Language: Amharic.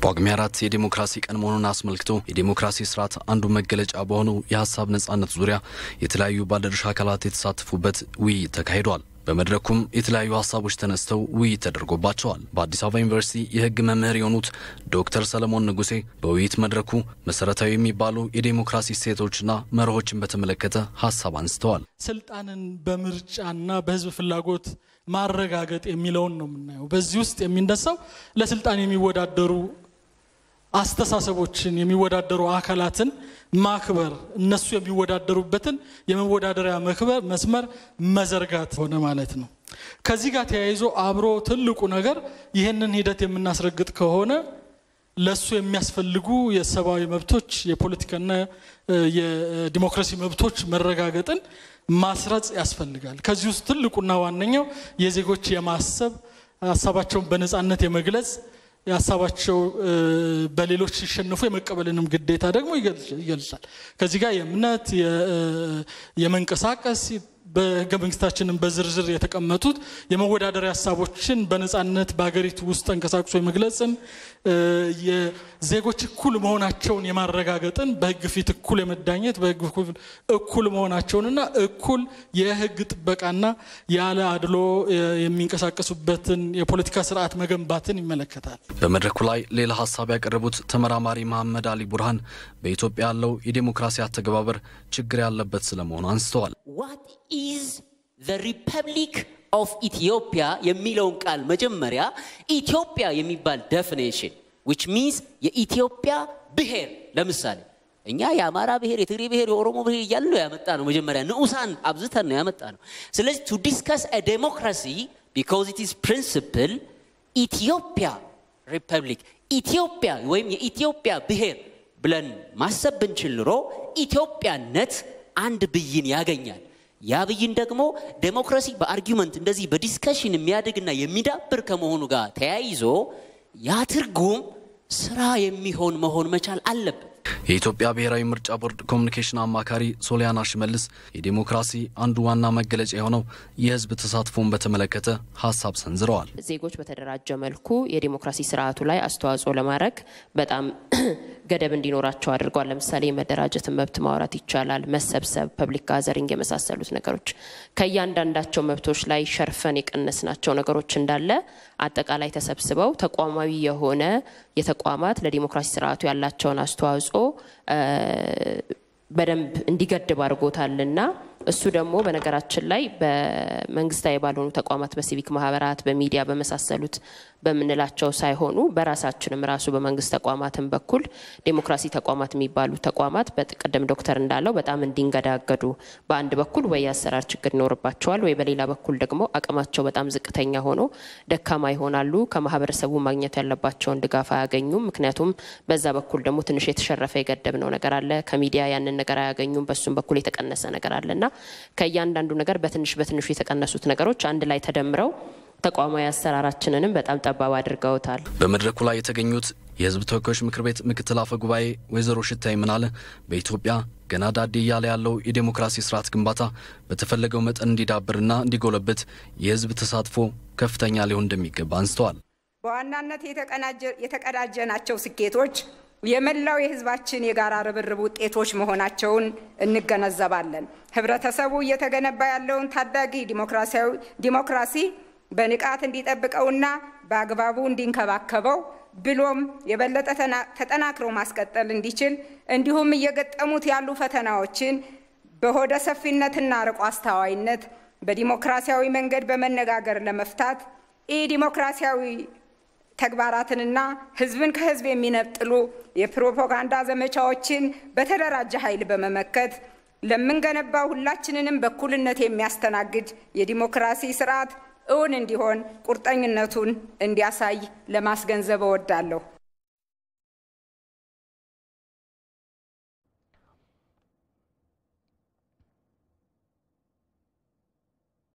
ጳጉሜ አራት የዴሞክራሲ ቀን መሆኑን አስመልክቶ የዴሞክራሲ ስርዓት አንዱ መገለጫ በሆነው የሀሳብ ነጻነት ዙሪያ የተለያዩ ባለድርሻ አካላት የተሳተፉበት ውይይት ተካሂዷል። በመድረኩም የተለያዩ ሀሳቦች ተነስተው ውይይት ተደርጎባቸዋል። በአዲስ አበባ ዩኒቨርሲቲ የሕግ መምህር የሆኑት ዶክተር ሰለሞን ንጉሴ በውይይት መድረኩ መሰረታዊ የሚባሉ የዴሞክራሲ እሴቶችና መርሆችን በተመለከተ ሀሳብ አንስተዋል። ስልጣንን በምርጫና በህዝብ ፍላጎት ማረጋገጥ የሚለውን ነው የምናየው። በዚህ ውስጥ የሚነሳው ለስልጣን የሚወዳደሩ አስተሳሰቦችን የሚወዳደሩ አካላትን ማክበር እነሱ የሚወዳደሩበትን የመወዳደሪያ መክበር መስመር መዘርጋት ሆነ ማለት ነው። ከዚህ ጋር ተያይዞ አብሮ ትልቁ ነገር ይህንን ሂደት የምናስረግጥ ከሆነ ለሱ የሚያስፈልጉ የሰብአዊ መብቶች የፖለቲካና የዲሞክራሲ መብቶች መረጋገጥን ማስረጽ ያስፈልጋል። ከዚህ ውስጥ ትልቁና ዋነኛው የዜጎች የማሰብ ሀሳባቸውን በነፃነት የመግለጽ ሀሳባቸው በሌሎች ሲሸነፉ የመቀበልንም ግዴታ ደግሞ ይገልጻል። ከዚህ ጋር የእምነት የመንቀሳቀስ በህገ መንግስታችንም በዝርዝር የተቀመጡት የመወዳደሪያ ሀሳቦችን በነፃነት በሀገሪቱ ውስጥ ተንቀሳቅሶ የመግለጽን የዜጎች እኩል መሆናቸውን የማረጋገጥን በህግ ፊት እኩል የመዳኘት በህግ እኩል መሆናቸውንና እኩል የህግ ጥበቃና ያለ አድሎ የሚንቀሳቀሱበትን የፖለቲካ ስርዓት መገንባትን ይመለከታል። በመድረኩ ላይ ሌላ ሀሳብ ያቀረቡት ተመራማሪ መሐመድ አሊ ቡርሃን በኢትዮጵያ ያለው የዴሞክራሲ አተገባበር ችግር ያለበት ስለመሆኑ አንስተዋል። ዋት ኢዝ ዘ ሪፐብሊክ ኦፍ ኢትዮጵያ የሚለውን ቃል መጀመሪያ ኢትዮጵያ የሚባል ዴፊኔሽን ዊች ሚንስ የኢትዮጵያ ብሔር ለምሳሌ እኛ የአማራ ብሔር፣ የትግሬ ብሔር፣ የኦሮሞ ብሔር እያልን ነው ያመጣ ነው። መጀመሪያ ንዑሳን አብዝተን ነው ያመጣ ነው። ስለዚህ ቱ ዲስከስ ዴሞክራሲ ቢካዝ ኢት ኢዝ ፕሪንስፕል ኢትዮጵያ ሪፐብሊክ ኢትዮጵያ ወይም የኢትዮጵያ ብሔር ብለን ማሰብ ብንችል ኑሮ ኢትዮጵያነት አንድ ብይን ያገኛል። ያ ብይን ደግሞ ዴሞክራሲ በአርጊመንት እንደዚህ በዲስከሽን የሚያድግና የሚዳብር ከመሆኑ ጋር ተያይዞ ያ ትርጉም ስራ የሚሆን መሆን መቻል አለበት። የኢትዮጵያ ብሔራዊ ምርጫ ቦርድ ኮሚኒኬሽን አማካሪ ሶሊያና ሽመልስ የዴሞክራሲ አንዱ ዋና መገለጫ የሆነው የሕዝብ ተሳትፎን በተመለከተ ሀሳብ ሰንዝረዋል። ዜጎች በተደራጀ መልኩ የዴሞክራሲ ስርዓቱ ላይ አስተዋጽኦ ለማድረግ በጣም ገደብ እንዲኖራቸው አድርገዋል። ለምሳሌ የመደራጀትን መብት ማውራት ይቻላል። መሰብሰብ፣ ፐብሊክ ጋዘሪንግ የመሳሰሉት ነገሮች ከእያንዳንዳቸው መብቶች ላይ ሸርፈን የቀነስናቸው ነገሮች እንዳለ አጠቃላይ ተሰብስበው ተቋማዊ የሆነ የተቋማት ለዲሞክራሲ ስርዓቱ ያላቸውን አስተዋጽኦ በደንብ እንዲገድብ አድርጎታልና እሱ ደግሞ በነገራችን ላይ በመንግስታዊ ባልሆኑ ተቋማት በሲቪክ ማህበራት፣ በሚዲያ በመሳሰሉት በምንላቸው ሳይሆኑ በራሳችንም ራሱ በመንግስት ተቋማትን በኩል ዴሞክራሲ ተቋማት የሚባሉ ተቋማት በቅድም ዶክተር እንዳለው በጣም እንዲንገዳገዱ በአንድ በኩል ወይ የአሰራር ችግር ይኖርባቸዋል፣ ወይ በሌላ በኩል ደግሞ አቅማቸው በጣም ዝቅተኛ ሆኖ ደካማ ይሆናሉ። ከማህበረሰቡ ማግኘት ያለባቸውን ድጋፍ አያገኙም። ምክንያቱም በዛ በኩል ደግሞ ትንሽ የተሸረፈ የገደብነው ነገር አለ። ከሚዲያ ያንን ነገር አያገኙም። በሱም በኩል የተቀነሰ ነገር አለና ከእያንዳንዱ ነገር በትንሽ በትንሹ የተቀነሱት ነገሮች አንድ ላይ ተደምረው ተቋማዊ አሰራራችንንም በጣም ጠባብ አድርገውታል። በመድረኩ ላይ የተገኙት የሕዝብ ተወካዮች ምክር ቤት ምክትል አፈ ጉባኤ ወይዘሮ ሽታይ ምናለ በኢትዮጵያ ገና ዳዴ እያለ ያለው የዴሞክራሲ ስርዓት ግንባታ በተፈለገው መጠን እንዲዳብርና እንዲጎለብት የሕዝብ ተሳትፎ ከፍተኛ ሊሆን እንደሚገባ አንስተዋል። በዋናነት የተቀዳጀናቸው ስኬቶች የመላው የህዝባችን የጋራ ርብርብ ውጤቶች መሆናቸውን እንገነዘባለን። ህብረተሰቡ እየተገነባ ያለውን ታዳጊ ዲሞክራሲያዊ ዲሞክራሲ በንቃት እንዲጠብቀውና በአግባቡ እንዲንከባከበው ብሎም የበለጠ ተጠናክሮ ማስቀጠል እንዲችል እንዲሁም እየገጠሙት ያሉ ፈተናዎችን በሆደ ሰፊነትና ርቆ አስተዋይነት በዲሞክራሲያዊ መንገድ በመነጋገር ለመፍታት ኢ ዲሞክራሲያዊ ተግባራትንና ህዝብን ከህዝብ የሚነጥሉ የፕሮፓጋንዳ ዘመቻዎችን በተደራጀ ኃይል በመመከት ለምንገነባው ሁላችንንም በእኩልነት የሚያስተናግድ የዲሞክራሲ ስርዓት እውን እንዲሆን ቁርጠኝነቱን እንዲያሳይ ለማስገንዘብ እወዳለሁ።